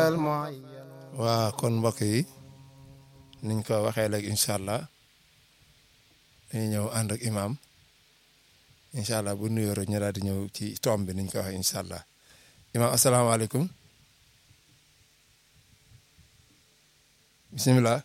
waa kon mbokk yi niñ ko waxee léegi incha allah dañuy ñëw ànd ak imam incha allah bu nuyoo rek ñu daal di ñëw ci tomb bi niñ ko waxee incha allah imam asalaamaaleykum bisimilah.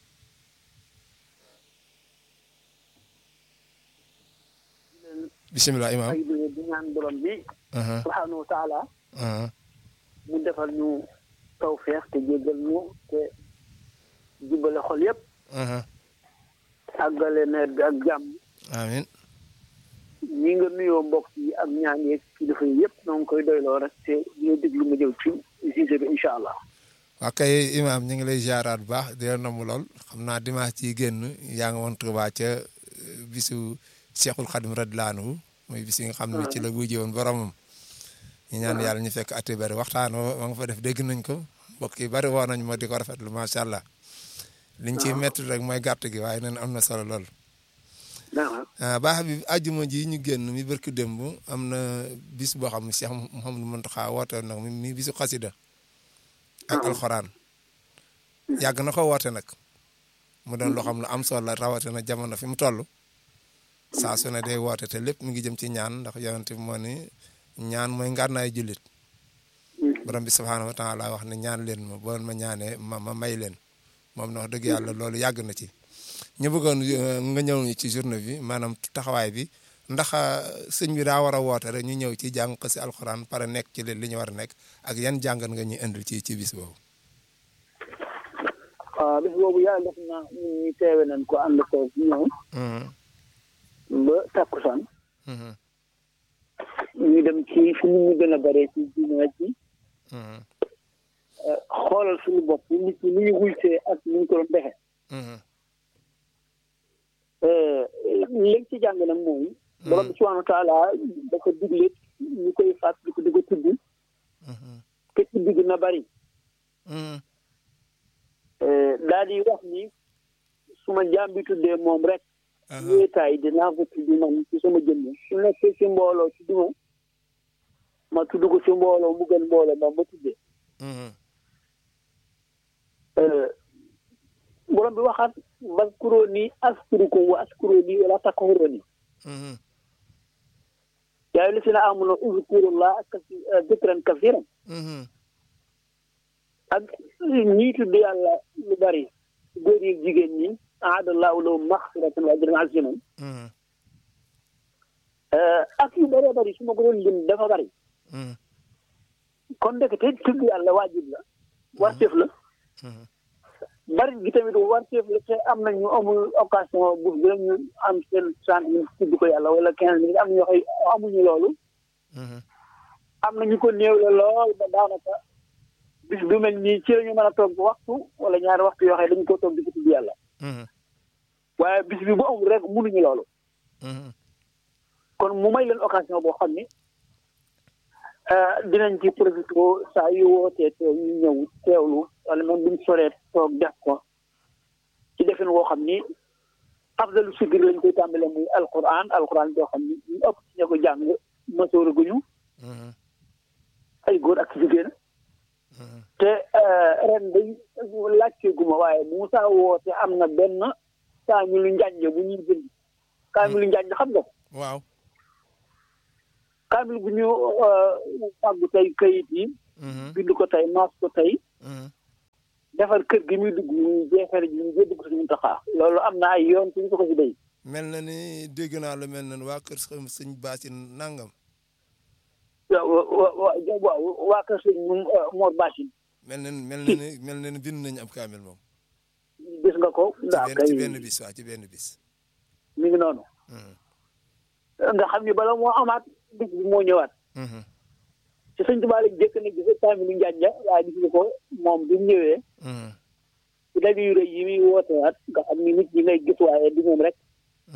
bisimilah imam ay di ñaan borom bi subhanahu wa taala mu defal ñu tawfeex te jéggal ñu te jubale xol yépp àggale nawet bi ak jàmm amin ñi nga nuyoo mbokk yi ak ñaan yeeg kilifa yi yépp noo ngi koy doyloo rek te ñu déglu ma jëw ci sujet bi incha allah waa kay imam ñu ngi lay ziaraat bu baax di la namm lool xam naa dimanche ci génn yaa nga woon Tuubaa ca bisu Cheikhul Khadim radiyallaahu anhu mooy bis yi nga xam ne ci la wujje woon boromam ñu ñaan yàlla ñu fekk ati bari waxtaan wa nga fa def dégg nañ ko mbokk yi bari woo nañ ma di ko rafetlu macha allah liñ ciy métti rek mooy gàtt gi waaye neen am na solo lool. baax bi àjjuma ji ñu génn mi barki démb am na bis boo xam ne Cheikh Mouhamadou Mountakha woote nag mi bisu xasida ak alxuraan yàgg na ko woote nag mu doon loo xam ne am solo la rawatina jamono fi mu toll. saa su ne day woote te lépp mi ngi jëm ci ñaan ndax yonent bi moo ni ñaan mooy ngànnaay jullit borom bi subhaanahu wa taala wax ne ñaan leen ma boo ma ñaanee ma ma may leen moom na wax dëgg yàlla loolu yàgg na ci ñu bëggoon nga ñëw ci journée bi maanaam taxawaay bi ndax sëñ bi daa war a woote rek ñu ñëw ci jàng ko si alxuraan pare nekk ci li ñu war a nekk ak yan jàngat nga ñuy indil ci ci bis boobu waaw bis boobu yàlla def na ñu teewe nañ ko ànd ko ñëw ba takkusaan ñu dem ci fi ñu gën a bare ci jumaa ci xoolal suñu bopp nit ñi ni ñu wulsee ak ni ñu ko doon defe léegi ci jàng nag mooy borom bi subhanahu wa taala dafa digle ñu koy fàtt di ko di ko tudd te tudd gi na bari daal di wax ni su ma jaam bi tuddee moom rek wéetaay dinaa ko tudd man ci sama jëmm su nekkee ci mbooloo ci duma ma tudd ko ci mbooloo mu gën mbooloo ma ma tuddee borom bi waxaat waskuroo nii askurukum wa askuroo nii wala takfuroo nii yaa li si na amuna uzkurullah dikran kasiran ak ñii tudd yàlla lu bari góor yi jigéen ñi aadallahu lahum maxfiratan wa ajran aziman ak yu bëree bëri su ma ko doon lim dafa bëri kon ndekete tudd yàlla waajib la warteef la bari gi tamit warteef la te am na ñu amul occasion bu gën ñu am seen trente minutes tudd ko yàlla wala quinze minutes am na ñoo xëy amuñu loolu am na ñu ko néew la lool ba daanaka bis du mel nii ci la ñu mën a toog waxtu wala ñaari waxtu yoo xam ne dañu ko toog di ko tudd yàlla waaye bis bi bu amul rek mënuñu loolu kon mu may leen occasion boo xam ni dinañ ci profité saa yu wootee teew ñu ñëw teewlu wala même buñ soree toog def ko ci defin woo xam ni afdalu sikir lañ koy tàmbale muy alquran alquran boo xam ni ñu ëpp ci ña ko jàng masoora guñu ay góor ak jigéen te ren day laajte guma waaye Moussa woote am na benn kaamilu njànj bu ñuy bind kaamilu njànj xam nga waaw kaamil bu ñu fàggu tey kayit yi bind ko tey maas ko tey defar kër gi muy dugg ñu jeexare ji ñu jee dugg suñu taxaa loolu am na ay yoon suñu ko ko si day mel na ni dégg naa lu mel na waa kër sëñ Baasin nangam waaw waa kër sëñ Mor Baasin mel na mel na ni mel na ni bind nañu ab kaamil moom gis nga ko ndaa kay ci benn bis waa ci benn bis mi ngi noonu nga xam ni bala moo amaat bis bi moo ñëwaat ci sëñ Tuubaa lañ jëkk ne gis kaamilu njànja waaye gis nga ko moom bi mu ñëwee ci daje yu rëy yi muy wootewaat nga xam ni nit ñi ngay gis waaye di moom rek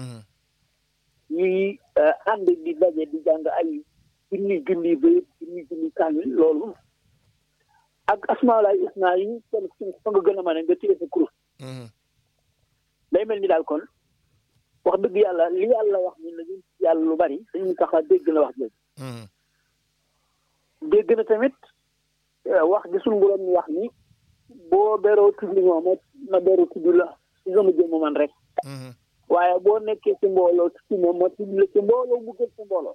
ñuy ànd di daje di jàng ay junni junni ba junni junni kaamil loolu ak asmaalaay isna yi kenn fa nga gën a mën nga téye sa kurus day mel ni daal kon wax dëgg yàlla li yàlla wax ni la ñun yàlla lu bari dañu tax a dégg na wax jooju dégg na tamit wax gi suñu borom ñu wax ni boo beroo tudd ma ma ma beroo tudd la ci sama jëmm man rek waaye boo nekkee ci mbooloo tudd ma ma tudd la ci mbooloo mu gën ci mbooloo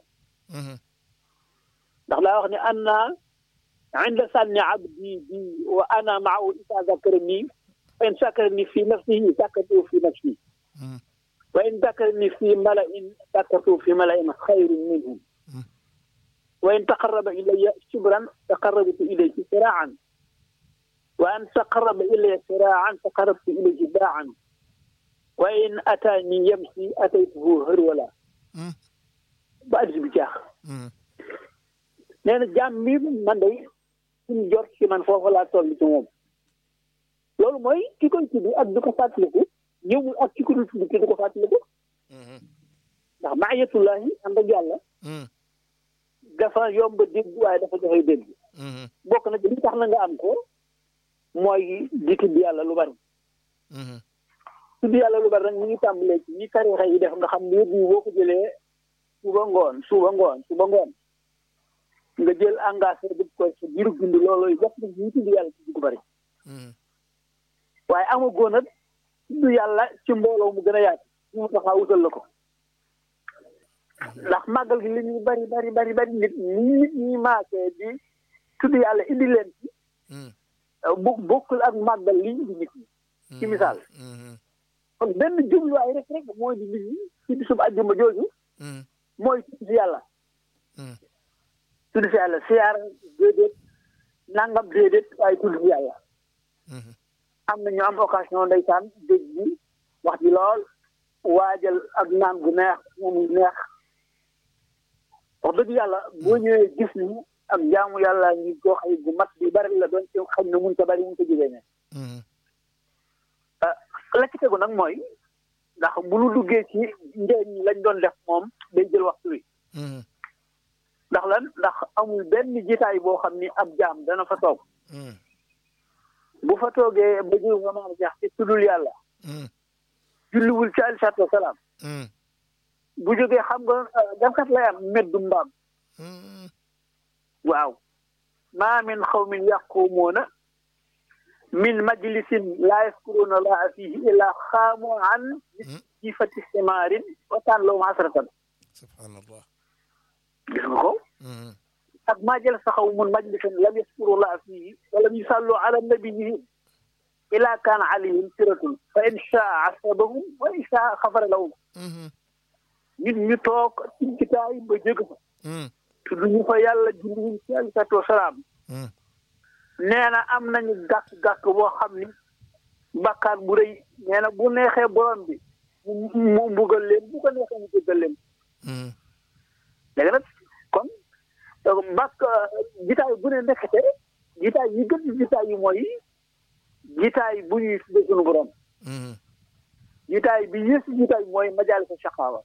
ndax daa wax ne an naa inda sànni abdi bi wa ana maahu isa zakarani fa in sakarani fi nafsihi zakartu fi nafsi wa in zakarani fi malain zakartu fi malain xayrin minhum wa in taqarraba ilayya shibran taqarrabtu ilayhi siraan wa an taqarraba ilayya siraan taqarrabtu ilayhi baan wa in ataani yamsi ataytuhu hërwala ba addis bi jaax nee na jàmm mi man day suñu jot ci man foofu laa toll ci moom loolu mooy ki koy tudd ak di ko fàttaliku ñëwul ak ki ko dul tudd ki di ko fàttaliku ndax maayatullahi ànd ak yàlla dafa yomb dégg waaye dafa joxe dégg bokk na ci li tax na nga am ko mooy di tudd yàlla lu bari tudd yàlla lu bari nag ñu ngi tàmbalee ci ñi tarixa yi def nga xam ne bi boo ko jëlee suba ngoon suba ngoon suba ngoon nga jël engagé dëgg ko sa biiru dund loolu bokk na ñu tudd yàlla tudd ko bari waaye amagoo nag tudd yàlla ci mbooloo mu gën a yaatu ñu taxaa wutal la ko ndax màggal gi li ñuy bari bari bari bari nit nit ñi maasee di tudd yàlla indi leen ci bu bokkul ak màggal li indi nit ñi ci misaal kon benn jubluwaay rek rek mooy di nit ñi ci bisub àjjuma jooju mooy tudd yàlla tudd si yàlla siyaar déedéet nangam déedéet waaye tudd si yàlla am na ñu am occasion ndeysaan dégg bi wax ji lool waajal ak naan gu neex moom gu neex wax dëgg yàlla boo ñëwee gis ni ak jaamu yàlla ngi koo xay gu mat bi bari la doon ci xam ne mun ta bari mun ta jógee ne la ci tegu nag mooy ndax bu nu duggee ci njëriñ lañ doon def moom day jël waxtu wi ndax lan ndax amul benn jitaay boo xam ni ab jaam dana fa toog bu fa toogee ba jiw nga maam jax ci tuddul yàlla julliwul ci aleyhi salaatu wasalaam bu jógee xam nga gankat lay am meddu mbaam waaw maa min xawmin yaqumuuna min majlisin laa yaskuruuna laa fihi illaa xaamu an jifati simaarin wa kaan lahum hasratan subhanallah gis nga ko ak maa jël saxaw mun majlisan lam yaskuru laa fihi wa lam yusallu ala nabiyihim illaa kaana alayhim siratun fa in shaa asabahum wa in shaa xafara lahum nit ñu toog ci kitaay ba jóg fa tudd ñu fa yàlla julliwuñ ci alayhi salaatu wasalaam nee na am nañu gàkk-gàkk boo xam ni bàkkaar bu rëy nee na bu neexee borom bi mu mbugal leen bu ko neexee mu jéggal leen léegi nag kon bàkk jitaay bu ne nekkate jitaay yi gën ci jitaay yi mooy jitaay bu ñuy tudde suñu borom jitaay bi yées jitaay mooy majaal sa shaqaawa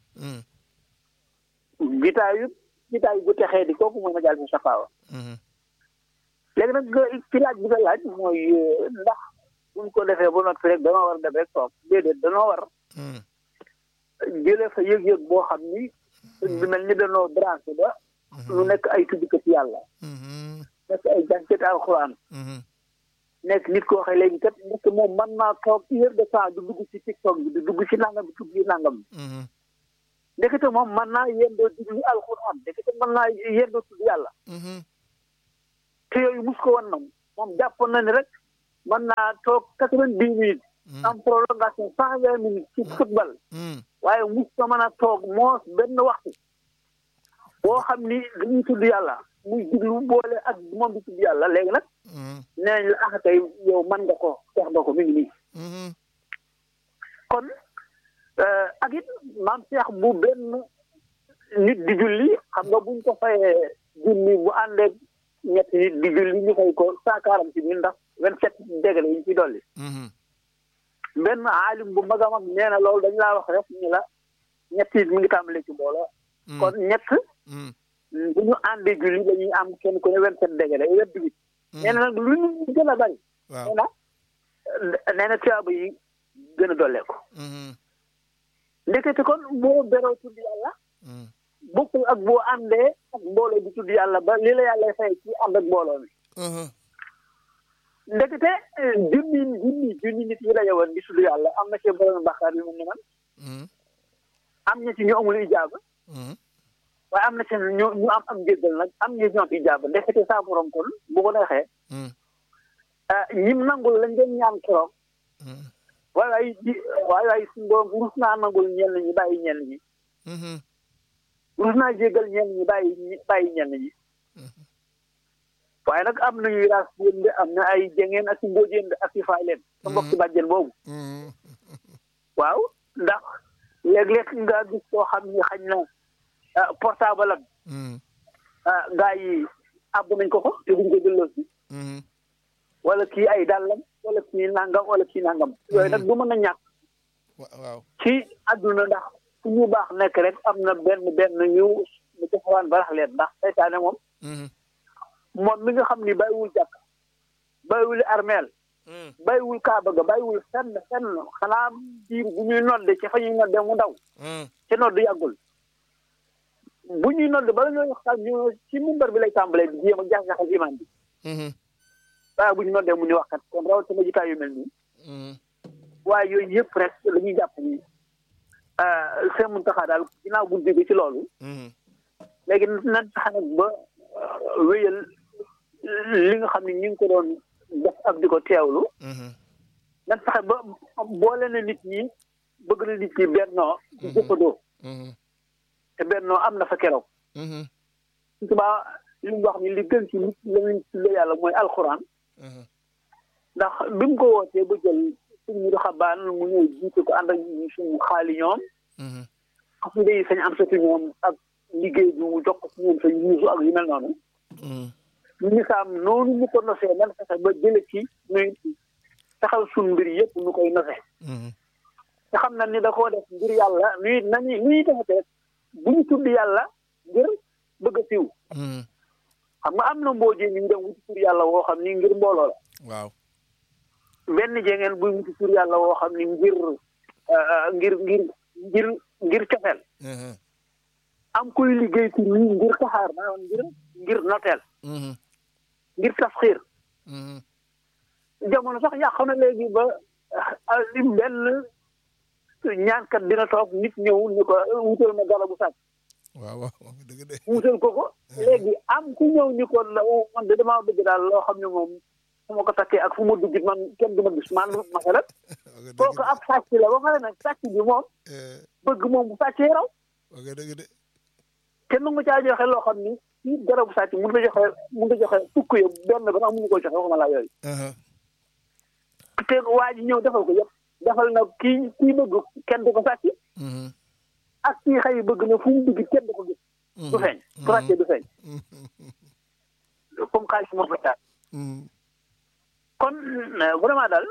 jitaayu jitaay bu texee di kooku mooy majaal sa shaqaawa léegi nag ci laaj bi nga laaj mooy ndax buñ ko defee ba noppi rek danoo war a def rek toog déedéet danoo war jëlee fa yëg-yëg boo xam ni bi mel ni danoo branché ba lu nekk ay tuddkat yàlla nekk ay jàngkat alxuraan nekk nit koo xam léegi kat nekk moom mën naa toog une heure de temps du dugg ci tiktok bi du dugg ci nangam bi tudd yi nangam bi ndekete moom mën naa yendoo diglu alxuraan ndekete mën naa yendoo tudd yàlla te yooyu mus ko wan na moom jàppoon na ni rek mën naa toog quatre-vingt-dix minutes am prolongation cent vingt minutes ci football waaye mus ko mën a toog moos benn waxtu boo xam ni dañuy tudd yàlla muy diglu boole ak moom di tudd yàlla léegi nag nee nañ la ah tey yow mën nga ko seex nga ko mi ngi nii kon ak it maam seex bu benn nit di julli xam nga buñ ko fayee junni bu àndeeg ñetti nit di julli ñu fay ko cent quarante mille ndax vingt sept degré yi ñu ci dolli benn aalim bu mag a mag nee na loolu dañ laa wax rek ni la ñetti nit mi ngi tàmbalee ci mbooloo kon ñett bu ñu àndee julli dañuy am kenn ku ne vingt sept degré vingt huit nee na nag lu ñu gën a bari nee na nee na tuyaaba yi gën a dollee ko ndekete kon boo beroo tudd yàlla bokkul ak boo àndee ak mbooloo bi tudd yàlla ba li la yàlla fay ci ànd ak mbooloo mi ndekete junni junni junni nit yi daje woon di tudd yàlla am na ci borom bàkkaar yu mel ni man am na ci ñu amul ijaaba waaye am na ci ñu ñu am am njéggal nag am ñu ñoom ijaaba ndekete saa borom kon bu ko neexee ñim nangul lañ doon ñaan keroog waaye waaye ji waaye waaye suñu borom rus naa nangul ñenn ñi bàyyi ñenn ñi rus naa jéggal ñenn ñi bàyyi bàyyi ñenn ñi waaye nag am nañu raas yéen am na ay jengeen ak i mbóojeen ak i faay leen sa mbokk ci bàjjen boobu waaw ndax léeg-léeg nga gis koo xam ni xañ na portable am gaa yi àbb nañ ko ko te duñ ko delloo si wala kii ay dàllam wala kii nangam wala kii nangam yooyu nag du mën a ñàkk waaw ci àdduna ndax fu ñu baax nekk rek am na benn benn ñu ñu defawaan barax leen ndax seytaane moom moom mi nga xam ni bàyyiwul jàkk bàyyiwul armeel bàyyiwul kaaba ga bàyyiwul fenn fenn xanaa biir bu ñuy nodde ci fa ñuy nodde mu ndaw ci nodd yàggul bu ñuy nodde bala ñoo wax ñu ci mimbar bi lay tàmbalee di jéem a jax-jaxal iman bi waaye bu ñu noddee mu ni waxkat kon rawatina jitaay yu mel nii waaye yooyu yëpp rek la ñuy jàpp ni seen muntaxaa daal ginnaaw bu jóge ci loolu léegi nan tax nag ba wéyal li nga xam ne ñu ngi ko doon def ak di ko teewlu nan fexe ba boole na nit ñi bëgg na nit ñi bennoo di jëfandoo te bennoo am na fa keroog subaa li mu wax ni li gën ci nit la ñu tuddee yàlla mooy alxuraan ndax bi mu ko wootee ba jël suñu xabaan mu ñëw jiite ko ànd ak suñu xaali ñoom xasida yi sañ am sati ñoom ak liggéey bi mu jox ko si ñoom sa yuusu ak yu mel noonu ñu saam noonu ñu ko nosee nan fexe ba jële ci nuy taxaw suñ mbir yëpp nu koy nose te xam na ni da koo def ngir yàlla nuy nañu nuy defete bu ñu tudd yàlla ngir bëgg a siw xam nga am na mboojee ñu dem wuti tur yàlla woo xam ni ngir mbooloo la waaw benn jengeen buy wuti tur yàlla woo xam ni ngir ngir ngir ngir ngir cofeel am kuy liggéey ci nii ngir taxaar maanaam ngir ngir noteel ngir tasxiir jamono sax yàq na léegi ba li benn ñaankat dina toog nit ñëw ni ko wutal ma garabu sàcc waaw waaw dëgg de wutal ko ko léegi am ku ñëw ni ko la man de damaa bëgg daal loo xam ne moom fu ma ko takkee ak fu ma dugg man kenn du ma gis man masalan kooku ab sàcc la ba pare nag sàcc bi moom bëgg moom bu sàccee raw ok dëgg de kenn mu caa joxe loo xam ni ci garabu sàcc mun nga joxe mun nga joxe fukk ya benn ba sax mënu ko joxe waxuma laa yooyu te waa ji ñëw defal ko yëpp defal na kii kii bëgg kenn du ko sàcc ak kii xëy bëgg na fu mu dugg kenn du ko gis du feeñ su ràccee du feeñ comme xaalis moo fa taal kon vraiment daal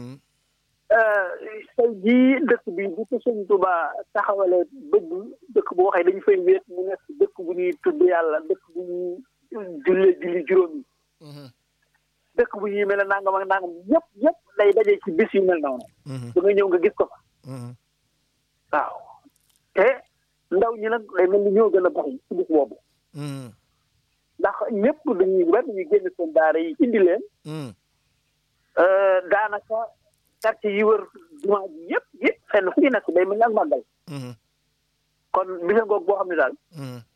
tey jii dëkk bi bu ko sëñ Tuba taxawale bëgg dëkk bu waxee dañu fay wéet mu nekk dëkk bu ñuy tudd yàlla dëkk bu ñuy jullee julli juróom yi dëkk bu ñuy mel ne nangam ak nangam yëpp yëpp day daje ci bis yu mel noonu da nga ñëw nga gis ko fa waaw te ndaw ñi nag day mel ni ñoo gën a bari ci bis boobu ndax ñëpp dañuy war dañuy génn seen daara yi indi leen daanaka quartier yi wër jumaa ji yëpp yëpp fenn fu ñu nekk day mel ni ak màggal kon bisa ngoog boo xam ne daal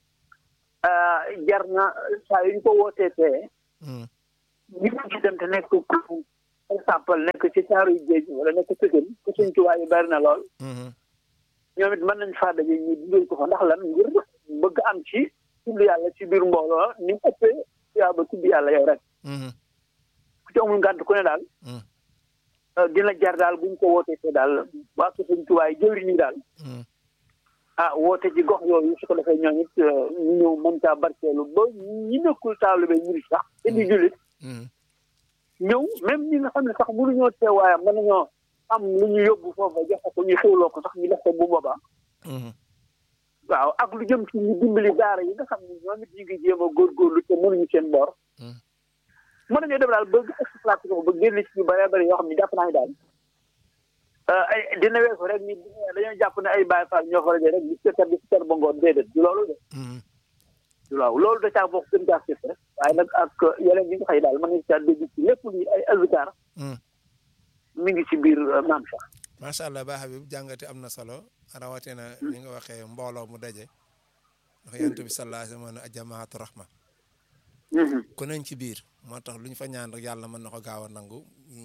jar na saa yu ñu ko wootee tee ñi ko ci dem te nekk par exemple nekk ci caaru yu géej wala nekk Pikine ku suñ tubaab yi bari na lool ñoom it mën nañ faa daje ñu dundal ko fa ndax lan ngir bëgg am ci tudd yàlla ci biir mbooloo ni mu ëppee yaa ba tudd yàlla yow rek ku ci amul ngànt ku ne daal dina jar daal buñ ko wootee te daal waa ko suñ tubaab yi jëwriñ ñi daal ah woote ci gox yooyu su ko defee ñoom it ñu ñëw mën caa barkeelu ba ñi nekkul taalibe ñu sax te di jullit ñëw même ñi nga xam ne sax mënuñoo teewaayam mën nañoo am lu ñu yóbbu foofa joxe ko ñu xewloo ko sax ñu def ko bu boobaa waaw ak lu jëm ci ñu dimbali daara yi nga xam ne ñoom it ñu ngi jéem a góorgóorlu te mënuñu seen boor mën nañoo dem daal ba exploité ko ba génn ci ñu bëree bëri yoo xam ne jàpp naa ne daal ay dina weesu rek ni dañoo jàpp ne ay Baay Faal ñoo fa rajo rek di seetar di seetar ba ngoon déedéet du loolu de du waaw loolu da caa bokk gën caa rek waaye nag ak yeneen yi nga xëy daal mën nañu caa dégg ci lépp luy ay azkar mi ngi ci biir maam sax macha allah ba Habib jàngati am na solo rawatina ni nga waxee mbooloo mu daje ndax yonent bi sallallahu alayhi wa sallam a jamaatu rahma ku nañ ci biir moo tax lu ñu fa ñaan rek yàlla mën na ko gaaw a nangu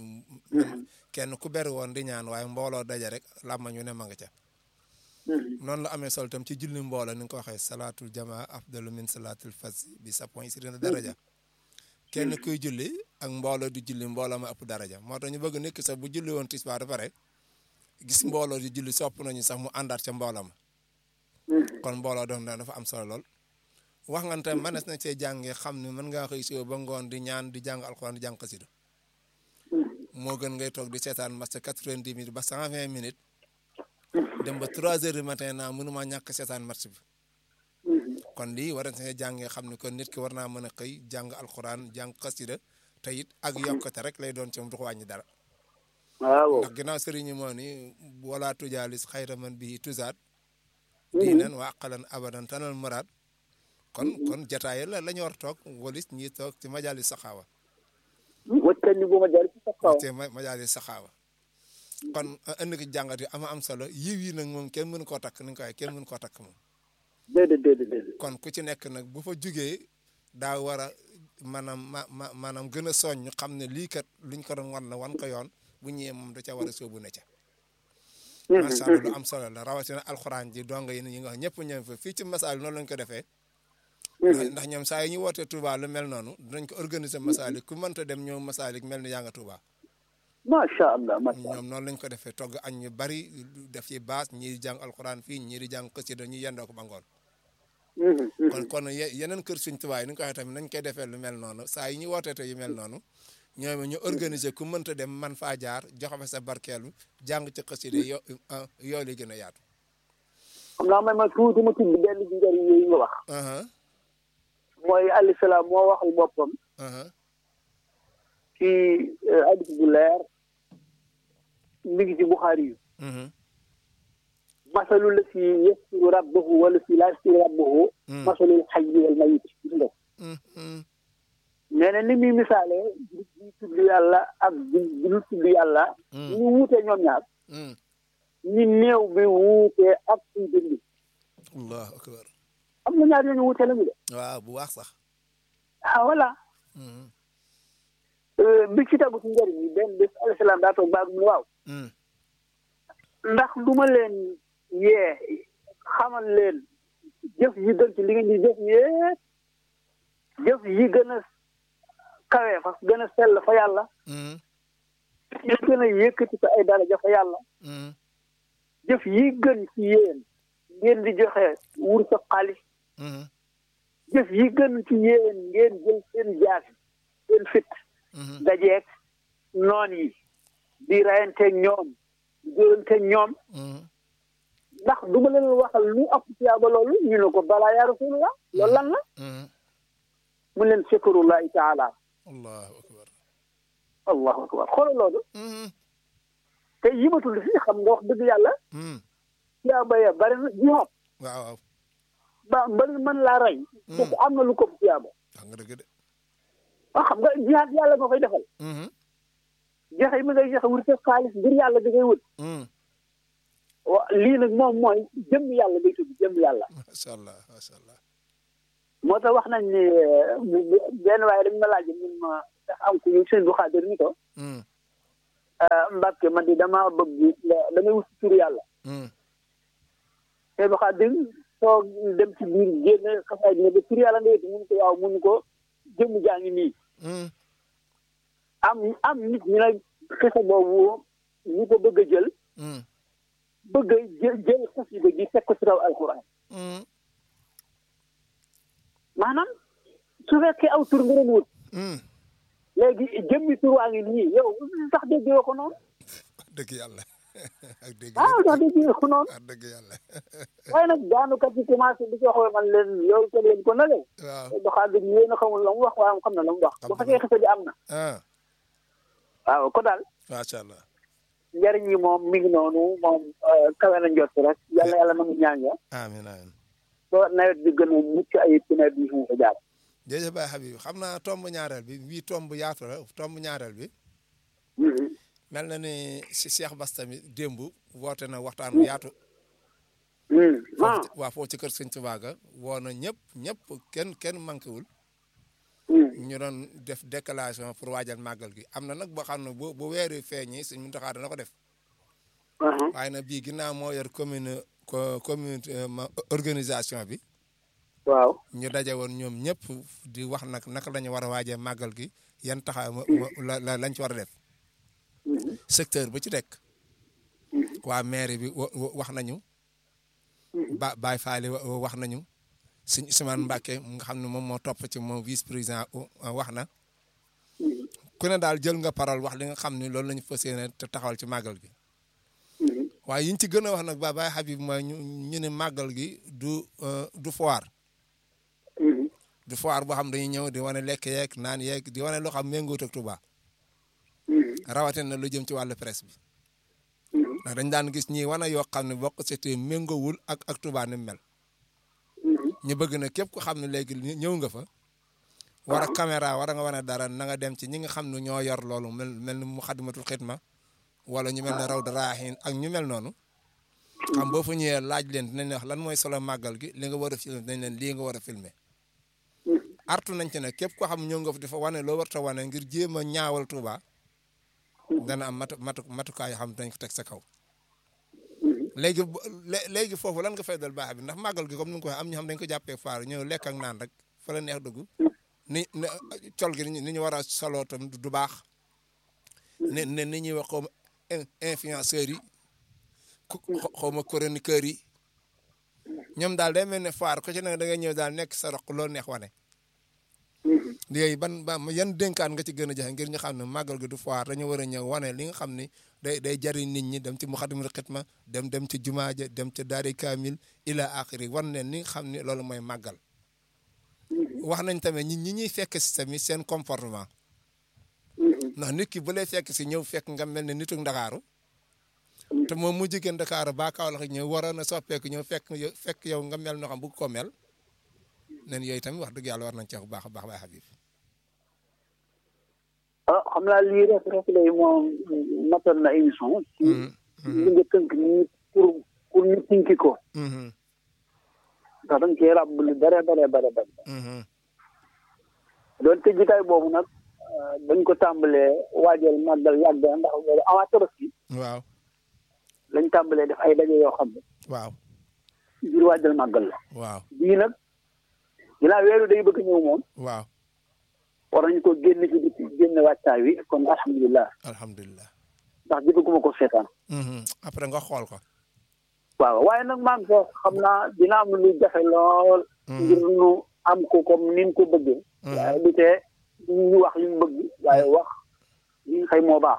kenn ku beri woon di ñaan waaye mbooloo daje rek làmmañ wu ne ma nga ca noonu la amee solo tam ci julli mbooloo ni nga ko waxee salaatul jamaa afdalu min salaatul fas bi sa point si dina daraja kenn kuy julli ak mbooloo di julli mbooloo ma ëpp daraja moo tax ñu bëgg nekk sax bu julli woon tisbaar ba pare gis mbooloo di julli sopp nañu sax mu àndaat ca mbooloo ma kon mbooloo doon dafa am solo lool wax nga tam mënees na cee jàngee xam ne mën ngaa xëy suba ba ngoon di ñaan di jàng alxuraan di jàng xasida moo gën ngay toog di seetaan match quatre-vingt-dix minutes ba cent vingt minutes dem ba trois heures du matin naa mënuma ñàkk seetaan match bi kon lii war na see jàngee xam ne kon nit ki war naa mën a xëy jàng alxuraan jàng xasida te it ak yokkate rek lay doon ci moom du ko wàññi dara waaw ndax ginnaaw sëriñ yi moo ni wala tujaalis xayra man bii tuzaat diinan wa aqalan abadan tanal muraad kon kon jataay la la ñu war toog walis ñi toog ci majalis saxaawa waccan ni bu ma jaar ci sax kaw ci majalis saxaawa kon ënd ki jàngat yi ama am solo yiw yi nag moom kenn mënu koo takk ni nga ko waxee kenn mënu koo takk moom déedéet déedéet déedéet kon ku ci nekk nag bu fa jugee daa war a maanaam ma ma maanaam gën a soññ xam ne lii kat luñ ko doon wan la wan ko yoon bu ñëwee moom da ca war a sóobu ne ca macha allah lu am solo la rawatina alxuraan ji dong yi ñi nga wax ñëpp ñëw fa fii ci masaal noonu lañ ko defee ndax ñoom saa yi ñu wootee Touba lu mel noonu dinañ ko organiser masaalik ku mënta dem ñëw masaalik mel ni yaa nga Touba macha allah macha allah ñoom noonu lañ ko defee togg añ ñu bari def ci baas ñii di jàng alxuraan fii ñii di jàng xasida ñu yendoo ko ba ngoon kon kon ye- yeneen kër suñ Touba yi ni nga ko waxee tamit nañ koy defee lu mel noonu saa yi ñu wootee te yu mel noonu ñoom ñu organiser ku mënta dem man faa jaar joxe fa sa barkeelu jàng ci xasida yo yoo li gën a yaatu xam naa may ma tuuti ma tudd benn bi njëriñ yooyu nga wax aha mooy alayhi salaam moo waxal boppam aha ci hadis bu leer mi ngi ci Buxaari yu mhm masalu la si yaskuru rabbahu wala si laa yaskuru rabbahu masalul xayyi wal mayit gis nga mhm nee na ni muy misaale bi bi tudd yàlla ak bi bi ñu tudd yàlla ñu wuute ñoom ñaar mhm ñi néew bi wuute ak suñ dund allahu akbar am na ñaar ñooñu wuute lañu de waaw bu wax sax ah voilà mhm bi ci tegu ci njëriñ yi benn bés alayhi salaam daa toog baag mu ne waaw mhm ndax du ma leen yee xamal leen jëf yi gën ci li ngeen di jëf yépp jëf yi gën a kawe fa gën a sell fa yàlla mhm yi gën a yëkkati ko ay daraja fa yàlla mhm jëf yi gën ci yéen ngeen di joxe wur sa xaalis mhm jëf yi gën ci yéen ngeen jël seen jaas seen fit mhm dajeeg noon yi di rayanteeg ñoom di jóranteeg ñoom mhm ndax du ma leen waxal lu ëpp tiyaaba loolu ñu ne ko balaa yaa rasulullah loolu lan la mhm mu leen shukrullahi taala allahu akbar allahu akbar xoolal loolu mhm te yimatul fii xam nga wax dëgg yàlla mhm tiyaaba ya bari na jihaad waaw waaw ba mbari mën laa rey kooku am na lu ko ëpp tiyaaba wax nga dëgg de waaw xam nga jihaad yàlla nga koy defal mhm joxe mi ngay joxe wut sa xaalis ngir yàlla da ngay wut mhm wa lii nag moom mooy jëmm yàlla day tudd jëmm yàlla macha allah macha allah moo tax wax nañ ni benn waaye dañ ma laaj mun ma ndax am ku ñu seen bu xaadir ni ko mhm Mbàkke man di dama bëgg nga- damay wut tur yàlla mhm seen bu xaadir soo dem ci biir génn xasaay dina ba tur yàlla nga wéti mun ko waaw mun ko jëmm jaa ngi nii mhm am am nit ñi nag xisa boobu ñu ko bëgg a jël mhm bëgg a jël jël xasida gi teg ko ci kaw alxuraan mhm maanaam su fekkee aw tur nga doon wut mhm léegi jëmmi tur waa ngi nii yow sax déggee ko noonu dëgg yàlla ak dëgg ah sax déggee ko noonu ak dëgg yàlla waaye nag daanukat yi commencé di ko waxee man leen yow teg leen ko nale waaw doxaa dëgg yéen a xamul la mu wax waaye xam na la mu wax bu fekkee xisa bi am na ah waaw ko daal macha allah njariñ yi moom mi ngi noonu moom kawe na njott rek yàlla yàlla nangu ñaan ya amiin amiin ba nawet bi gën a mucc ayib ci nawet bi fu mu ko jaar jërëjëf Baye Habib xam naa tomb ñaareel bi bii tomb yaatu la tomb ñaareel bi mel na ni si Cheikh Bass tamit démb woote na waxtaan bu yaatu ah waa foofu ci kër Sëñ Tuubaa ga woo na ñëpp ñëpp kenn kenn manqué wul ñu doon def déclaration pour waajal màggal gi am na nag boo xam ne bu bu weeri feeñi Sëñ Muntaxa dana ko def waaye nag bii ginnaaw moo yor commune co commune organisation bi waaw ñu daje woon ñoom ñëpp di wax nag naka la ñu war a waajee màggal gi yan taxaw la la lañ ci war a def secteur bu ci nekk waa mairie bi wa- wa- wax nañu ba Baye Faali wa- wax nañu sëñ Ousmane Mbacke mu nga xam ne moom moo topp ci moom vice président wax na ku ne daal jël nga parole wax li nga xam ne loolu la ñu fas yéene te taxawal ci màggal gi waaye yiñ ci gën a wax nag ba Baye Habib mooy ñu ñu ne màggal gi du euh, du foire du foire boo xam dañuy ñëw di wane lekk yeeg naan yeeg di wane loo xam méngoot ak Touba rawatina lu jëm ci wàllu presse bi ndax dañ daan gis ñi wane yoo xam ne bokk c'était méngoowul ak ak Touba ni mu mel ñu bëgg na képp ku xam ne léegi ñëw nga fa war a caméra war a nga wane dara na nga dem ci ñi nga xam ne ñoo yor loolu mel mel ni mu xadimatul xidma wala ñu mel ne raw daraahin ak ñu mel noonu xam boo fa ñëwee laaj leen dinañ la wax lan mooy solo màggal gi li nga war a filmer dinañ leen lii nga war a filmer artu nañ ci ne képp koo xam ñëw nga fa di fa wane loo warta wane ngir jéem a ñaawal Touba dana am matu matu matukaay yoo xam ne dañ ko teg sa kaw léegi bu- lé- léegi foofu lan nga fay dal baax bi ndax màggal gi comme ni nga ko waxee am ñu xam dañ ko jàppee faar ñëw lekk ak naan rek fa la neex dugg ni ni col gi ni ñu war a soloo tam du baax ne ne ni ñuy wax xaw ma in- influenceurs yi ku xaw ma chroniqueurs yi ñoom daal day mel ne faar ko ci ne da ngay ñëw daal nekk sa roq loolu neex wane léegi ban ba yan dénkaan nga ci gën a joxe ngir ñu xam ne màggal gi du foire dañu war a ñëw wane li nga xam ni day day jariñ nit ñi dem ci muxadimul xitma dem dem ci jumaa ja dem ci daari kaamil ila axiri wan leen li nga xam ni loolu mooy màggal wax nañ tamit ñi ñi ñuy fekk si tamit seen comportement ndax nit ki bu lay fekk si ñëw fekk nga mel ne nitu ndakaaru te moom mu jigéen ndakaaru ba Kaolack ñëw waroon a soppeeku ñëw fekk yow fekk yow nga mel noo xam bëgg ko mel nen yooyu tamit wax dëgg yàlla war nañ ci wax bu baax a baax Baye Habib ah xam naa lii rek rek lay moom matal na émission. ci li nga tënk nii pour pour ñu tinki ko. ndax dañ cee ràbb lu bare bare bare bare. doonte jitaay boobu nag dañ ko tàmbalee waajal màggal yàgg na ndax boobu avant Tabaski waaw lañ tàmbalee def ay daje yoo xam ne waaw ngir waajal màggal la. waaw bii nag ginnaaw weeru day bëgg ñëw moom waaw war nañu ko génn ci biti génn wàccaay wi kon alhamdulilah alhamdulilah ndax jëfaguma ko seetaan. après nga xool ko waaw waaye nag maa ngi ko xam naa dina am lu jafe lool. ngir nu am ko comme ni mu ko bëggee. waaye du tee ñu wax li mu bëgg waaye wax li nga xëy moo baax.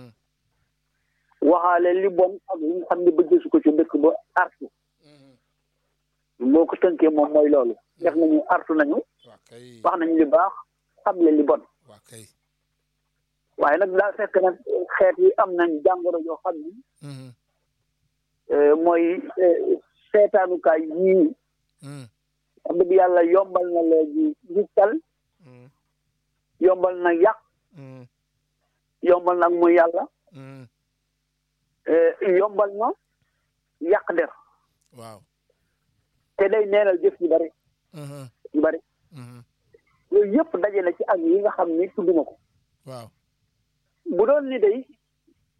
waxaale li bon ak li nga xam ne bëgg su ko ci dëkk ba artu. boo ko tënkee moom mooy loolu. def nañu artu nañu. waa kay wax nañu li baax xam le li bon. waa kay waaye nag daa fekk nag xeet yi am nañ jàngoro yoo xam ni. mooy seetaanukaay yii. wax dëgg yàlla yombal na léegi gistal yombal na yàq yombal nag muy yàlla yombal na yàq der waaw te day neenal jëf yu bari yu bari yooyu yëpp daje na ci ak yi nga xam ni tudduma ko waaw bu doon ni day